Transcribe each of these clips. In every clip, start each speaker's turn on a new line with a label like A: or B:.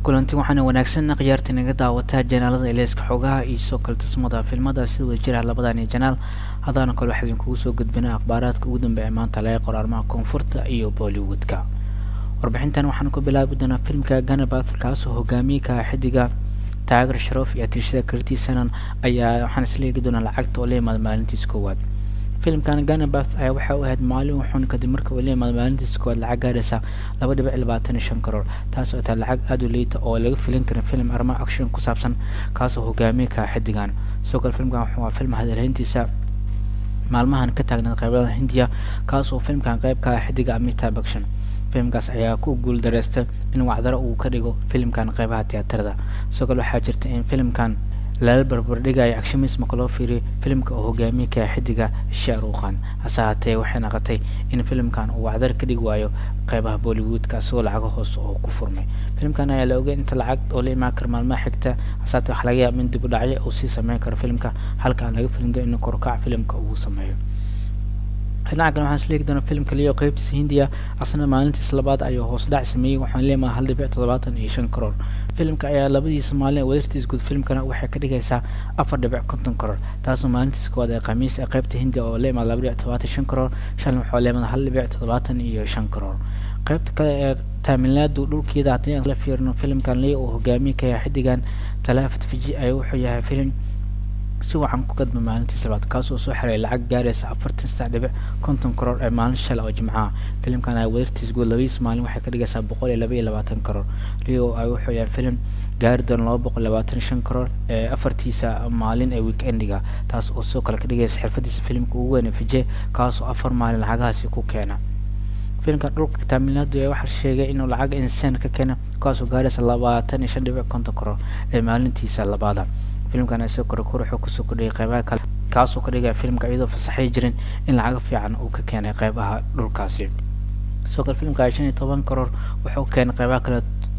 A: kulanti waxaana wanaagsan khiyaarta naga daawataa janaalada eleyska xogaha iyo soo kale tusmada filmada sida wada jira labadani janaal hadaana kale waxaa idinkugu soo gudbinaa akhbaaraadka ugu dambeeya maanta laga qoro arrimaha koonfurta iyo bollywoodka warbixintan waxaan ku bilaabi doonaa filmka ganabath kaasoo hogaamiye ka xidiga taageer sharoof iyo atirshada karti sanan ayaa waxaan isla eegi doonaa lacagta oo la yimaada maalintiis koowaad filimkan ganabath ayaa waxay u ahayd maalin wuxuuna kadib marka uu la yimaado maalintiis koowaad lacag gaaraysa laba dhibic labaatan iyo shan karoor taas oo tahay lacag aada u liita oo laga filin karin film arrimaha action ku saabsan kaasoo hogaamiye ka xidigan sidoo kale filmkan wuxuu film hadalhayntiisa maalmahan ka taagnaed qeybada hindiya kaasoo filmkan qeyb ka ah xidiga amitabh bachchan filimkaas ayaa ku guul dareystay in wacdaro uu ka dhigo filimkan qeybaha tiyaatarada sidoo kale waxaa jirta in filimkan lala barbardhigayo agshamis marka loo fiiriyo filimka oo hogaamiye ka xidiga shaaruqan hase haatee waxay naqotay in filimkan uu wacdar ka dhigi waayo qeybaha bollywoodka isagoo lacaga hoose oo ku furmay filimkan ayaa la ogay inta lacag oo la imaan kara maalmaha xigta hase haatee waxaa laga yaaba in dib u dhacyo uu sii sameyn karo filimka halka aan laga filin in korkac filimka uu sameeyo dhinaca kale waxaan isleegi doonaa filimka leo qeybtiisa hindiya asna maalintiisa labaad ayuu hoos dhac sameeyey waxaan leemaha hal dhibic toddobaatan iyo shan karoor filimka ayaa labadiisa maalin wadartiis guud filimkana waxay ka dhigaysaa afar dhibic konton karoor taasoo maalintiisa koowaad ee khamiis ee qeybta hindiya oo leemaha laba dhibic toddobaatan shan karoor shalin waxaa leemada hal dhibic toddobaatan iyo shan karoor qeybta kale ee taamilaadu dhulkeeda haddii aan la fiirino filimkan leo oo hogaamiye ka yahay xidigan talaafat fiji ayaa wuxuu yahay filim si wacan ku gadba maalintiisa labaad kaasoo soo xiray lacag gaaraysa afartan saddex dhibic konton karoor ee maalin shala oo jimcaha filimkan ay wadartiis guud labadiis maalin waxay ka dhigaysaa boqol iyo laba iyo labaatan karoor leo ay wuxuu yahay filim gaari doona laba boqol labaatan shan karoor ee afartiisa maalin ee weekendiga taas oo sidoo kale ka dhigaysa xirfadiisa filimka ugu weyn ee fije kaasoo afar maalin lacagahaasi ku keena filimka dhulka taamilaadu ee waxaa sheegay inuu lacag insaan ka keena kaasoo gaaraysa labaatan iyo shan dhibic konton karoor ee maalintiisa labaada filimkan isagoo kore kor wuxuu kusoo kordhiyay qeybaha kale kaasoo ka dhigaya filimka iyadoo fasaxay jirin in lacaga fiican uu ka keenay qeybaha dhulkaasi sidoo kale filimka shan iyo toban karoor wuxuu keenay qeybaha kale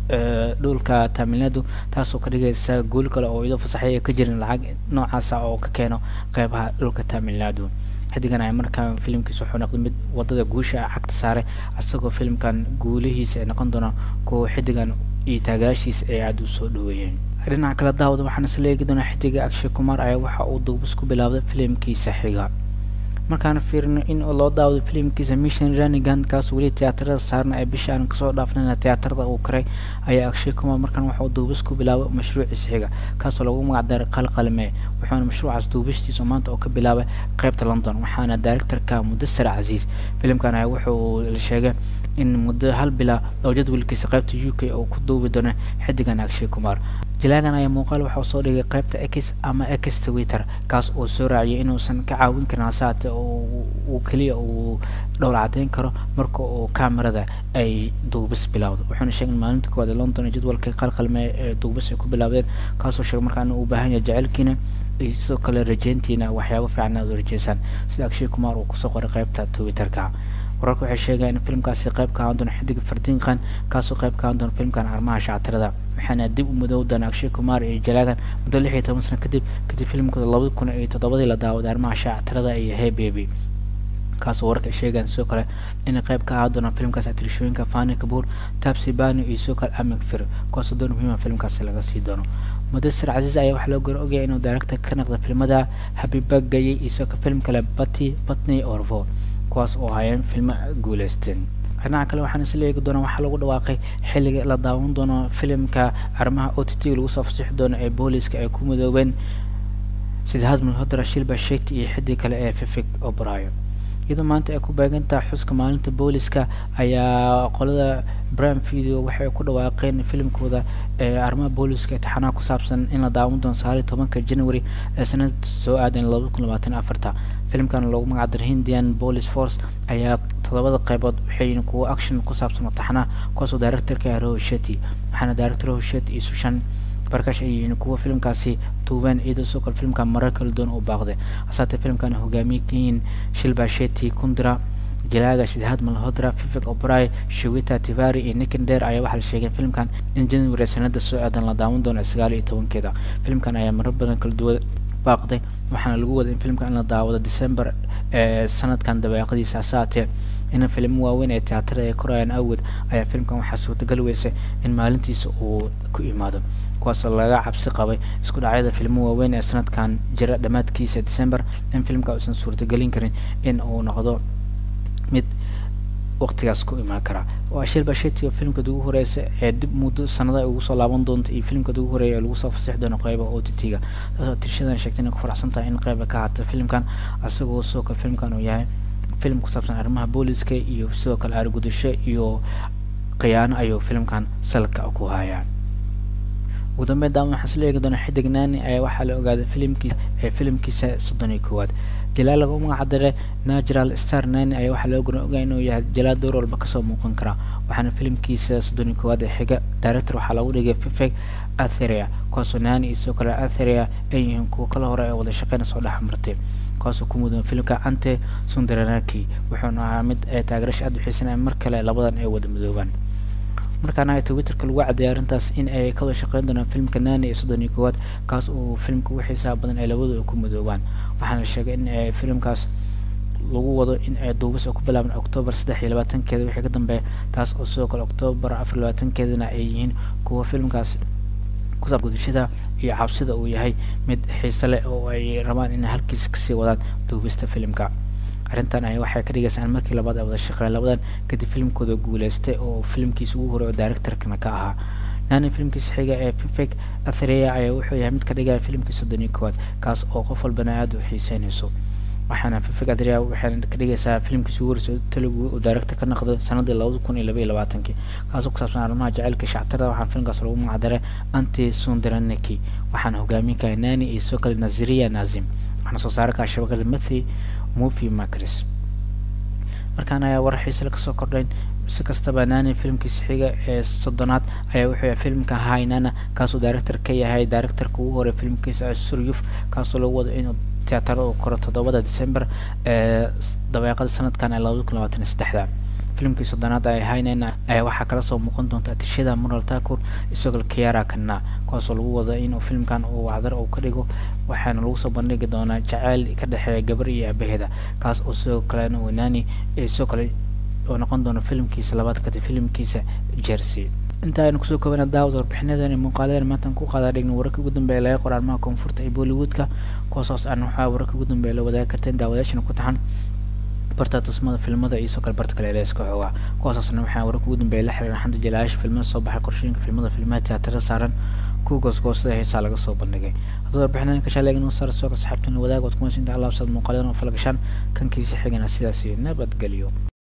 A: dhulka taamilaadu taasoo ka dhigaysa guul kale oo iyadoo fasaxay ka jirin lacag noocaasa oo ka keeno qeybaha dhulka taamilaadu xidigan ay markaa filimkiisa wuxuu noqday mid wadada guusha cagta saaray isagoo filimkan guulihiisa ay noqon doonaan kuwa xidigan iyo taagaashiisa ay aada u soo dhaweeyeen dhinaca kale daawada waxaan isla eegi doonaa xidiga akshay kumar ayaa waxa uu duubis ku bilaabday filimkiisa xiga markaan fiirino in loo daawado filimkiisa mission ranigan kaas weli tiyaatarada saarna ee bisha aan kasoo dhaafnayna tiyaatarada uu karay ayaa akshay kumar markaan waxa uu duubis ku bilaabay mashruuciisa xiga kaasoo lagu magacdaray qalqalme wuxuuna mashruucaas duubistiisa maanta oo ka bilaabay qeybta london waxaana directorka mudasar casiis filimkan ayaa wuxuu la sheegay in muddo hal bila oo jadwalkiisa qeybta u k uu ku duubi doono xidigan akshay kumar jilaagan ayaa muuqaal waxa uu soo dhigay qeybta x ama x twitter kaas oo soo raaciyay inuusan ka caawin karin hasaate uu keliya uu dhowr cadeyn karo marka uu kamerada ay duubis bilowdo wuxuuna sheegay in maalinta koowaad ee london jadwalka qalqalme ee duubis ay ku bilaabdeen kaasoo sheegay markaa inuu u baahan yahay jecelkiina iyo sidoo kale rajeyntiina waxyaabo fiican aad u rajeysaan sida akshay kumar uu kusoo qoray qeybta twitterka wararka waxay sheegayaan in filimkaasi qayb ka ahaan doono xidig fardiinqan kaasoo qayb ka ahaan doono filimkan arrimaha shactirada waxaana dib u madow doona akshay kumar iyo jalaagan muddo lix iyo toban sano kadib kadib filimkooda labadi kun iyo toddobadii la daawaday arrimaha shactirada iyo hey baby kaasoo wararka ay sheegayaan sidoo kale inay qayb ka ahaan doonaan filimkaas atirishooyinka fani kabuur tabsi bani iyo sidoo kale amig fir kuwaasoo door muhiima filimkaasi laga sii doono mudasir casiis ayaa waxaa loo gor ogaya inuu director ka naqda filimada habibagayay iyo sidoo kale filim kale bati batney orvo kuwaas oo hayeen filmo guuleysteen dhinaca kale waxaan isla eegi doonaa waxaa lagu dhawaaqay xilliga la daawan doono filimka arrimaha o t t lagu soo fasixi doono ee booliska ay ku midoobeen sidahaad mulhodra shilba sheegti iyo xidii kale ee fifik obrayo iyadoo maanta ay ku beegantaha xuska maalinta booliska ayaa qolada brime video waxay ku dhawaaqeen filimkooda ee arrimaha booliska taxanaha ku saabsan in la daawan doono sagaal iyo tobanka january ee sanada soo aadan labada kun labaatan afarta filimkan loogu magacdaray hindian police force ayaa todobada qeybood waxay kuwo action ku saabsan oo taxanaha kuwaasoo directorka roho sheti waxaana director roho sheti iyo sushan barkash ay yihiin kuwa filimkaasi duubeen iyadoo sidoo kale filimkan marar kala duwan uu baaqday hasaatee filimkan hogaamiye ka yihiin shilba sheti kundra jilaaga sidahaad malhodra fifik obray shawita tivari iyo nikinder ayaa waxaa la sheegay filimkan in january sanada soo aadan la daawan doono sagaal iyo tobankeeda filimkan ayaa marar badan kala duwan baaqday waxaana lagu waday in filimka in la daawado december ee sanadkan dabeeqadiisa hasaatee in filmo waaweyn ee tiyaatarada ay korayaan awgeed ayaa filimkan waxaa suurtagal weysay in maalintiisa uu ku imaado kuwaasoo laga cabsi qabay isku dhacyada filmo waaweyn ee sanadkan jira dhammaadkiisa december in filimka uusan suurtagelin karin in uu noqdo mid waqtigaas ku imaan kara waa shil basheti oo filimkad ugu horeysa ee dib muddo sanada ugu soo laaban doonta iyo filimkad ugu horeeya ee lagu soo fasixi doono qeyba o t t-ga taasoo tirshadan sheegtay inay ku faraxsan tahay in qeyba ka hata filimkan asagoo sidoo kale filimkan uu yahay filim ku saabsan arrimaha booliska iyo sidoo kale aargudasho iyo khiyaano ayuu filimkan salka ku hayaa ugu dambeyn daama waxaan isla eegi doonaa xidig naani ayaa waxaa la ogaaday filimkiisa ee filimkiisa soddon iyo koowaad jalaal lagu magac daray natural star nani ayaa waxaa loo goran ogaa inuu yahay jalaal door walba kasoo muuqan kara waxaana filimkiisa soddon iyo koowaad ee xiga director waxaa lagu dhigay fifeg atheria kuwaasoo nani iyo sidoo kale atheria ay yihiin kuwa kala hore ee wada shaqeyna soo dhex martay kuwaasoo ku mudan filimka ante sundaranaki wuxuuna ahaa mid ay taageerasha aada u xiisanaya mar kale labadan ay wada midoobaan markaana twitterka lagu cadeeyay arrintaas in ay ka wada shaqeyn doonaan filmka nani iyo soddon iyo koowaad kaas uu filmka ugu xiisaha badan ay labadu ku midoobaan waxaana la sheegay in ay filimkaas lagu wado in ay duubis oo ku bilaaban octoobar saddex iyo labaatankeeda wixii ka dambeeya taas oo sidoo kale octoobar afar iyo labaatankeedana ay yihiin kuwa filmkaas kusaab gudashada iyo cabsida uu yahay mid xiise leh oo ay rabaan inay halkiisa kasii wadaan duubista filimka arrintan ay waxay ka dhigaysaa in markii labaad ay wada shaqeyn labadan kadib filimkooda guuleystay oo filimkiisa ugu horey oo directorkana ka ahaa nani filimkiisa xiga ee fifek athreya ayaa wuxuu yahay mid ka dhigaya filimkii soddon iyo koowaad kaas oo qof walbana aada u xiiseynayso waxaana fifek athreya waxayna ka dhigaysaa filimkiisa ugu horeysa telugu uu director ka noqdo sanadii labada kun iyo laba iyo labaatankii kaasoo ku saabsan arrimaha jaceylka shactarada waxaana filimkaas lagu magacdaray anti sundaraniki waxaana hogaaminka nani iyo sidoo kale naziriya nazim waxaana soo saara kaa shabakada mathi movie makris markaan ayaa warar xiisale kasoo kordhayn si kastaba nani filimkiisa xiga ee soddonaad ayaa wuxuu yahay filimka hainana kaasoo director ka yahay directorka ugu horey filimkiisa suryuf kaasoo lagu wado inuu tiyaatarada uu koro toddobada december ee dabeeqada sanadkan ee labada kun labaatan iyo saddexda filimkii soddonaad ee hainana ayaa waxaa kala soo muuqan doonta atishada mural takur isagoo kiara kana kuwaasoo lagu wada inuu filimkan uu wacdar uu ka dhigo waxaana lagu soo bandhigi doonaa jaceyl ka dhexeeya gabar iyo aabaheeda kaas oo sidoo kalena wenani sidoo kale oo noqon doono filimkiisa labaad kadib filimkiisa jersey inta aynu kusoo koobana daawad warbixinadan muuqaaladan maantaan ku qaadaa dhigna wararka ugu dambeeya laga qor arrimaha koonfurta iyo bollywoodka kuwaasoos aan waxaa wararka ugu dambeeya la wadaagi karteen daawadayaashana ku taxan barta tusmada filmada iyo soo kale barta kale eeska xoogaa kuwaasoosna waxaa wararka ugu dambeeya la xiriira xanta jalayaasha filmada soo baxay qorshooyinka filmada filmaha tiyaatarada saaran kuwa goosgoosada heesaa laga soo bandhigay haddii warbixinadan ka shaaleegin saar soo ka saxaabtan wadaag waad kumaysinta alaabsad muuqaaladan oo falgashaan kankiisa xigana sidaas iyo nabadgelyo